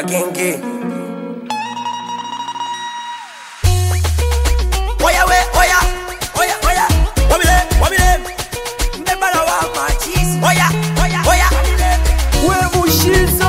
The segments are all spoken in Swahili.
ya kenge Oya we, oya, oya, oya, wamile, wamile, mbebala wa machisi. Oya, oya, oya, we mushizo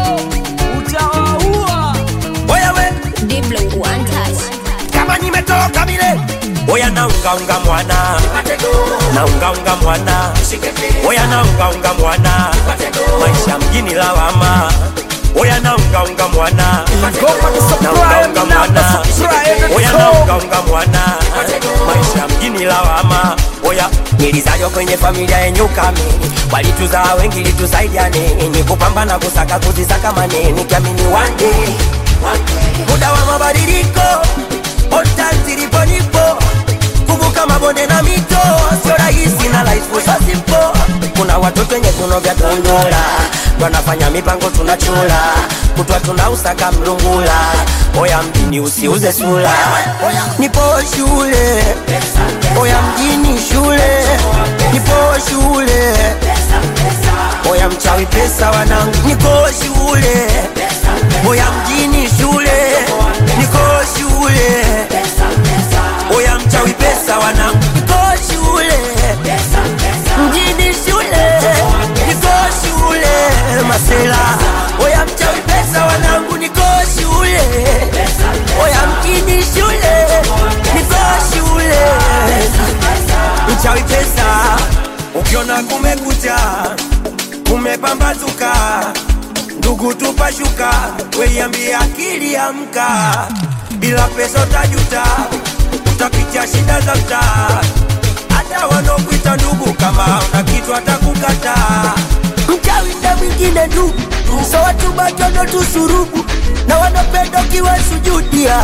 utawaua oya we, Diblo one touch. kama nimetoka mile. oya naungaunga mwana naungaunga mwana oya naungaunga mwana maisha mjini lawama oya naungaunga mwana naungaunga mwana oya naungaunga mwana maisha mjini lawama oya nilizaliwa kwenye familia yenye ukamini walituzaa wengi litusaidia nini kupambana kusaka kuzisaka maneni kiamini one day muda wa mabadiliko ota zilipo nipo kuvuka mabonde na mito sio rahisi na life so simple kuna watoto wenye viuno vya tundura wanafanya mipango tunachula kutwa tunausaka mlungula oya mjini usiuze sula nipo shule oya mjini shule nipo shule oya mchawi pesa wanangu niko shule oya mjini shule niko shule oya mchawi pesa wanangu niko shule mjini shule niko shule masela oya mchawi pesa wanangu niko shule oya mjini shule niko shule mchawi pesa ukiona kumekucha kumepambazuka ndugu tupashuka weiambia akili amka bila pesa utajuta utapitia shida za mtaa hata wanaokuita ndugu kama una kitu atakukataa mchawi na mwingine ndugu so watu batono tusurubu na wanapenda ukiwa sujudia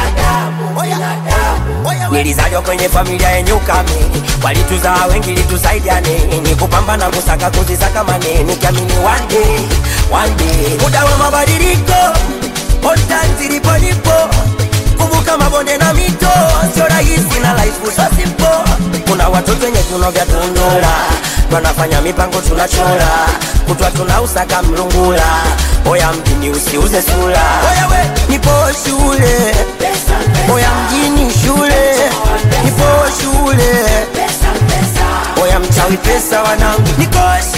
nilizaliwa kwenye familia yenye ukamini walituzaa wengi litusaidia nini kupambana kusaka kuzisaka maneni kiamini one day, one day. muda wa mabadiliko ota zilipo nipo kuvuka mabonde na mito sio rahisi na life so simple kuna watoto wenye viuno vya tundura wanafanya mipango tunachora kutwa tunausaka mlungula oya mjini usiuze sura oya we nipo shule oya mjini shule nipo shule oya mchawi pesa wanangu niko